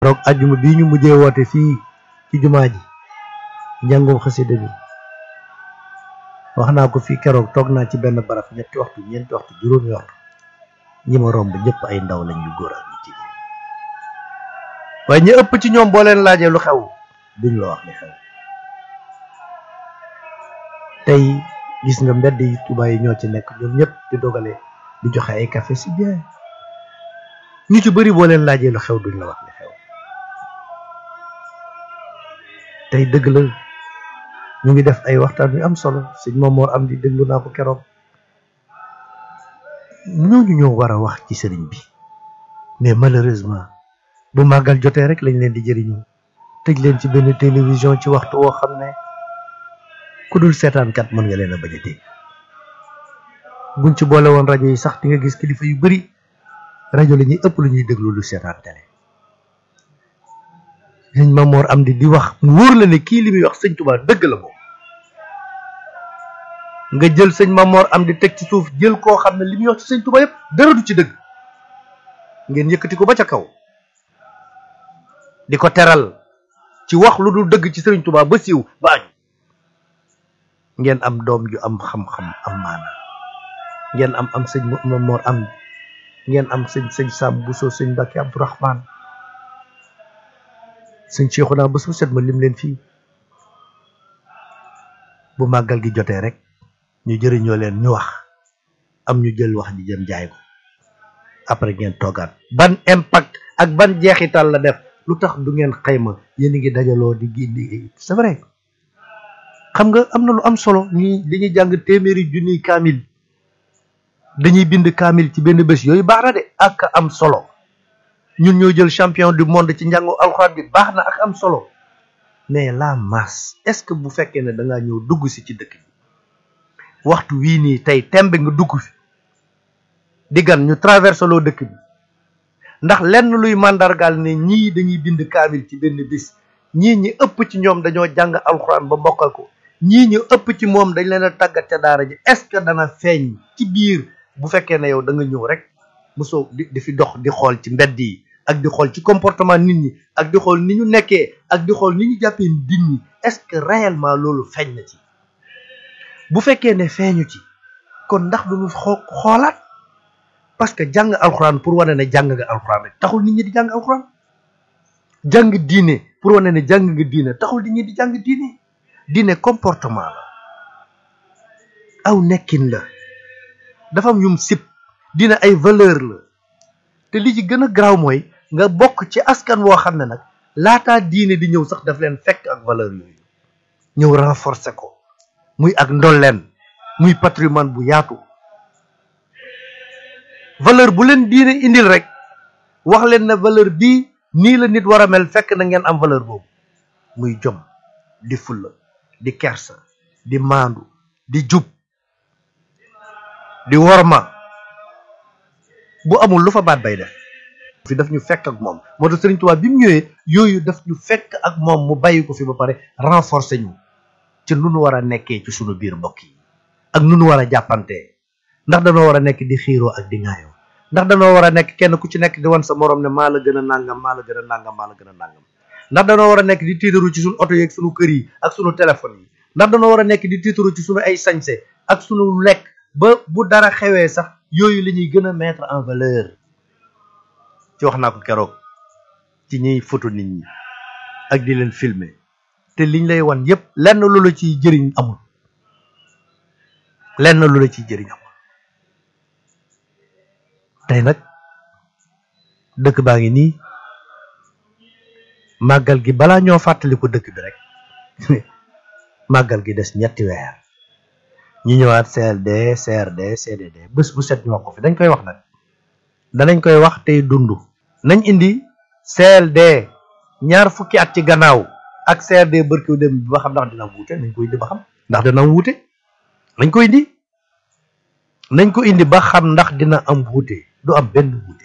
roog ajjuma bii ñu mujjee woote fii ci jumaa ji njàngum xasida bi wax naa ko fii keroog toog naa ci benn barab ñetti waxtu ñeenti waxtu juróomi waxtu ñi ma romb ñëpp ay ndaw lañ yu góor ak yu jigéen waaye ñi ëpp ci ñoom boo leen laajee lu xew duñ la wax li xew tey gis nga mbedd yi Tuubaa yi ñoo ci nekk ñoom ñëpp di dogale di joxe ay café si bien ñu ci bëri boo leen laajee lu xew duñ la wax li xew tey dëgg la ñu ngi def ay waxtaan yu am solo sëñ Mamoor am di déglu naa ko keroog ñooñu ñoo war a wax ci sëriñ bi mais malheureusement bu màggal jotee rek lañ leen di jëriñoo tëj leen ci benn télévision ci waxtu woo xam ne ku dul seetaankat mën nga leen a bañ a dégg buñ ci boole woon rajo yi sax di nga gis kilifa yu bari rajo la ñuy ëpp lu ñuy déglu lu seetaan télé sëñ Mamoor am di di wax mu wóor la ne kii li muy wax sëñ Tuubaa dëgg la moom nga jël sëñ Mamoor am di teg ci suuf jël koo xam ne li muy wax ci sëñ Tuubaa yëpp dara du ci dëgg ngeen yëkkati ko ba ca kaw di ko teral ci wax lu dul dëgg ci sëriñ Tuubaa ba siiw ba añ ngeen am doom ju am xam-xam am maana ngeen am am sëñ Mamoor am ngeen am sëñ sëñ Sam Bousso sëñ Mbàkke Abdourahman sëñ Cheikhouna bés bu set ma lim leen fii bu màggal gi jotee rek ñu jëriñoo leen ñu wax am ñu jël wax ji jëm jaay ko après ngeen toogaat ban impact ak ban jeexital la def lu tax du ngeen xayma yéen a ngi dajaloo di gi c'est vrai xam nga am na lu am solo ñi dañuy jàng téeméeri junniy kaamil dañuy bind kaamil ci benn bés yooyu baax na de ak am solo ñun ñoo jël champion du monde ci njàngu alxuraan bi baax na ak am solo mais la masse est-ce que bu fekkee ne da ngaa ñëw dugg si ci dëkk bi waxtu wii nii tey tembe nga dugg fi di gan ñu traversé loo dëkk bi ndax lenn luy màndargaal ne ñii dañuy bind kaamil ci benn bis ñii ñi ëpp ci ñoom dañoo jàng alxuraan ba mokkal ko ñii ñu ëpp ci moom dañ leen a tàggat ca daara ji est-ce que dana feeñ ci biir bu fekkee ne yow da nga ñëw rek mosoo di di fi dox di xool ci mbedd yi ak di xool ci comportement nit ñi ak di xool ni ñu nekkee ak di xool ni ñu jàppee nit ñi est-ce que réellement loolu feeñ na ci bu fekkee ne feeñu ci kon ndax duñu xoo xoolaat parce que jàng alxuraan pour wane ne jàng nga alxuraan rek taxul nit ñi di jàng alxuraan jàng diine pour wane ne jàng nga diine taxul nit ñi di jàng diine diine comportement la aw nekkin la dafa am yum sib dina ay valeur la te li ci gën a garaaw mooy nga bokk ci askan woo xam ne nag laataa diine di ñëw sax daf leen fekk ak valeur yooyu ñëw renforcer ko muy ak ndolleen muy patrimoine bu yaatu valeur bu leen diine indil rek wax leen ne valeur bii nii la nit war a mel fekk na ngeen am valeur boobu muy jom di fulla di kersa di maandu di jub di worma bu amul lu fa baat bay def fi daf ñu fekk ak moom moo tax Sëriñ Tuubaa bi mu ñëwee yooyu daf ñu fekk ak moom mu bàyyi ko fi ba pare renforcer ñu ci nu nu war a nekkee ci sunu biir mbokk yi ak nu nu war a jàppantee ndax danoo war a nekk di xiiroo ak di ŋaayoo ndax danoo war a nekk kenn ku ci nekk di wan sa morom ne maa la gën a nàngam maa la gën a nàngam maa la gën a nàngam ndax danoo war a nekk di tiitaru ci sunu oto yi ak sunu kër yi ak sunu téléphone yi ndax danoo war a nekk di tiitaru ci sunu ay sañse ak sunu lekk ba bu dara xewee sax yooyu la ñuy gën a mettre en valeur ci wax naa ko keroog ci ñiy photo nit ñi ak di leen filmer te liñ lay wan yépp lenn lu la ciy jëriñ amul lenn lu la ciy jëriñ amul tey nag dëkk baa ngi nii màggal gi balaa ñoo fàttali ko dëkk bi rek màggal gi des ñetti weer ñu ñëwaat CLD CRD CDD bés bu set ñu wax ko fi dañ koy wax nag danañ koy wax tey dund nañ indi CLD ñaar fukki at ci gannaaw ak CRD bërkiw dem bi ba xam ndax dina wuute nañ ko indi ba xam ndax dina wuute nañ ko indi nañ ko indi ba xam ndax dina am wuute du am benn wuute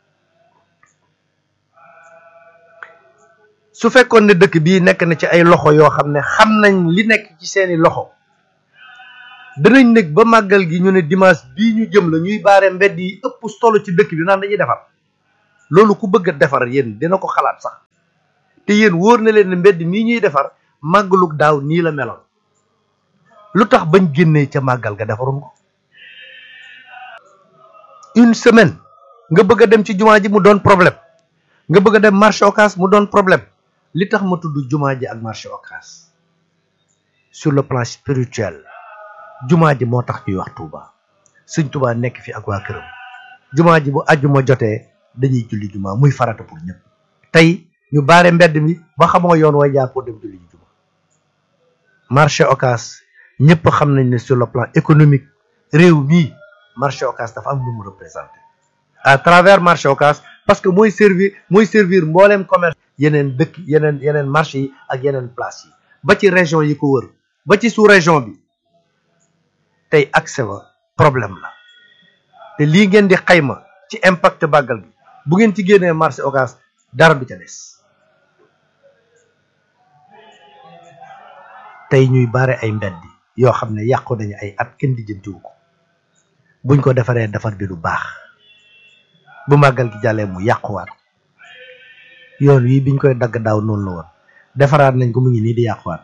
su fekkoon ne dëkk bii nekk na ci ay loxo yoo xam ne xam nañ li nekk ci seeni loxo danañ nekk ba màggal gi ñu ne dimanche bii ñu jëm la ñuy baare mbedd yi ëpp solo ci dëkk bi naan dañuy defar loolu ku bëgg a defar yéen dina ko xalaat sax te yéen wóor na leen ne mbedd mii ñuy defar màggalug daaw nii la meloon lu tax bañ génnee ca màggal ga defaroon ko une semaine nga bëgg a dem ci jumaa ji mu doon problème nga bëgg a dem marché Ocass mu doon problème li tax ma tudd jumaa ji ak marché Ocass sur le plan spirituel jumaa ji moo tax ñuy wax Touba Sëñ Touba nekk fi ak waa këram jumaa ji bu àjjuma jotee dañuy julli jumaa muy farata pour ñëpp tey ñu baare mbedd mi ba xamoo yoon way jaar pour dem julli jumaa marché Ocass ñëpp xam nañ ne sur le plan économique réew mii marché Ocass dafa am lu mu représenté à travers marché Ocass parce que mooy servir mooy servir mbooleem commerce yeneen dëkk yeneen yeneen marché yi ak yeneen place yi ba ci région yi ko wër ba ci sous région bi tey accès ba problème la te lii ngeen di xayma ci impact bàggal bi bu ngeen ci génnee marché Ocass dara du ca des tey ñuy bare ay mbedd yoo xam ne yàqu nañu ay at kenn di jëntiwu ko buñ ko defaree defar bi du baax bu màggal gi jàllee mu yàquwaat yoon wi biñ koy dagg daaw noonu la woon defaraat nañ ko mu ngi nii di yàquwaat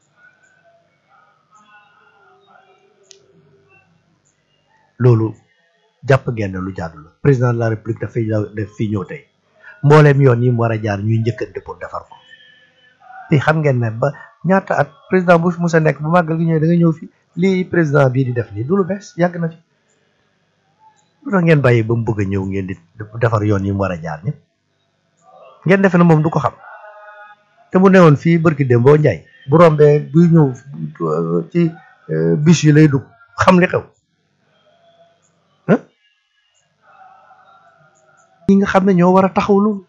loolu jàpp ngeen lu jaadu la président de la république dafay def fii ñëw tey mbooleem yoon yi mu war a jaar ñuy njëkkante pour defar ko te xam ngeen ne ba ñaata at président bu fi musa nekk bu màggal gi ñëwee da nga ñëw fi lii président bii di def nii du lu bees yàgg na fi lu tax ngeen bàyyi ba mu bëgg a ñëw ngeen di defar yoon yi mu war a jaar ñëpp ngeen defe na moom du ko xam te mu newoon fii barki démboo njaay bu rombee buy ñëw ci bis yi lay dugg xam li xew ñi nga xam ne ñoo war a taxaw loolu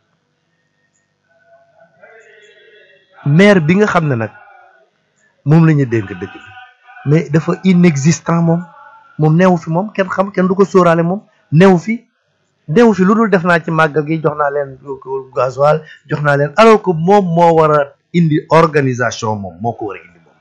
maire bi nga xam ne nag moom la ñu dénk dëkk bi mais dafa inexistant moom moom neewu fi moom kenn xam kenn du ko sóoraale moom neewu fi neewu fi lu dul def naa ci màggal gi jox naa leen gasoil jox naa leen alors que moom moo war a indi organisation moom moo ko war a indi moom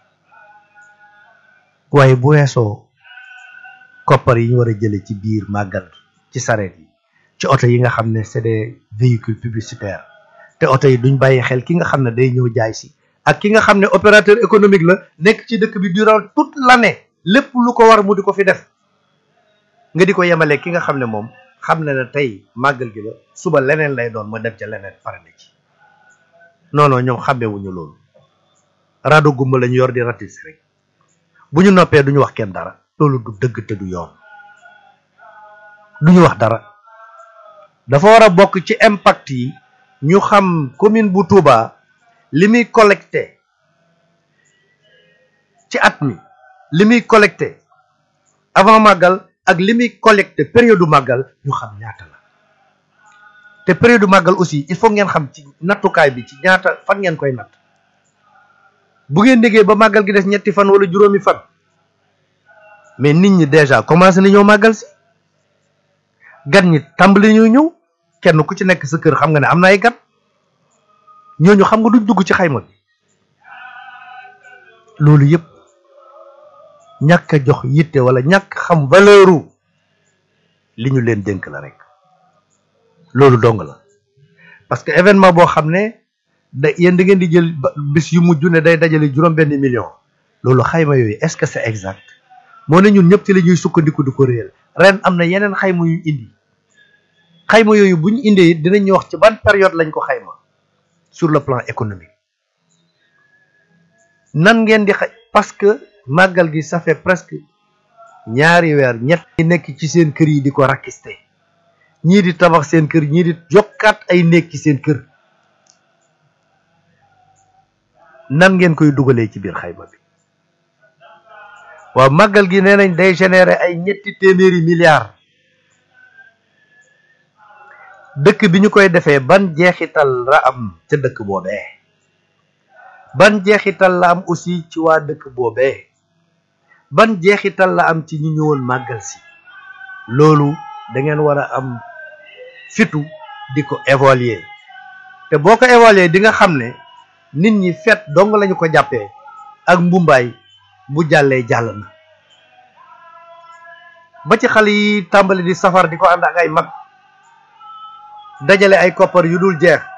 waaye bu weesoo koppar yi ñu war a jële ci biir màggal ci sareet yi ci oto yi nga xam ne c'est des véhicules publicitaires te oto yi duñ bàyyi xel ki nga xam ne day ñëw jaay si ak ki nga xam ne opérateur économique la nekk ci dëkk bi durant toute l'année lépp lu ko war mu di ko fi def nga di ko yemale ki nga xam ne moom xam ne ne tey màggal gi la suba leneen lay doon ma dem ca leneen pare na ci non non ñoom xàmmewuñu loolu rado gumba lañu yor di ratis rek bu ñu noppee duñu wax kenn dara loolu du dëgg te du yoon duñu wax dara dafa war a bokk ci impact yi ñu xam commune bu Touba li muy collecté ci at mi li muy collecté avant màggal ak li muy collecté période màggal ñu xam ñaata la te période màggal aussi il faut ngeen xam ci nattukaay bi ci ñaata fan ngeen koy natt bu ngeen déggee ba màggal gi des ñetti fan wala juróomi fan mais nit ñi déjà commencé na ñëw màggal si gan ñi tàmbali ñoo ñëw kenn ku ci nekk sa kër xam nga ne am na ay gan ñooñu xam nga duñ dugg ci xayma bi loolu yëpp ñàkk a jox yitte wala ñàkk xam valeuru li ñu leen dénk la rek loolu dong la parce que événement boo xam ne da yéen da ngeen di jël bis yu mujj ne day dajale juróom benn million loolu xayma yooyu est-ce que c'est exact moo ne ñun ñëpp ci la ñuy sukkandiku di ko réel ren am na yeneen xayma yu indi xayma yooyu bu ñu indee it dinañ ñu wax ci ban période lañ ko xayma sur le plan économique nan ngeen di xay parce que màggal gi ça fait presque ñaari weer ñett ñi nekk ci seen kër yi di ko rakiste ñii di tabax seen kër ñii di jokkaat ay nekk ci seen kër nan ngeen koy dugalee ci biir xayma bi waaw màggal gi nee nañ day générer ay ñetti téeméeri milliards dëkk bi ñu koy defee ban jeexital la am ca dëkk boobee ban jeexital la am aussi ci waa dëkk boobee ban jeexital la am ci ñi ñëwoon màggal si loolu da ngeen war a am fitu di ko évaluer te boo ko évaluer di nga xam ne nit ñi fet dong lañu ko jàppee ak mbumbaay bu jàllee jàll na ba ci xale yi tàmbali di safar di ko ànd ak ay mag dajale ay koppar yu dul jeex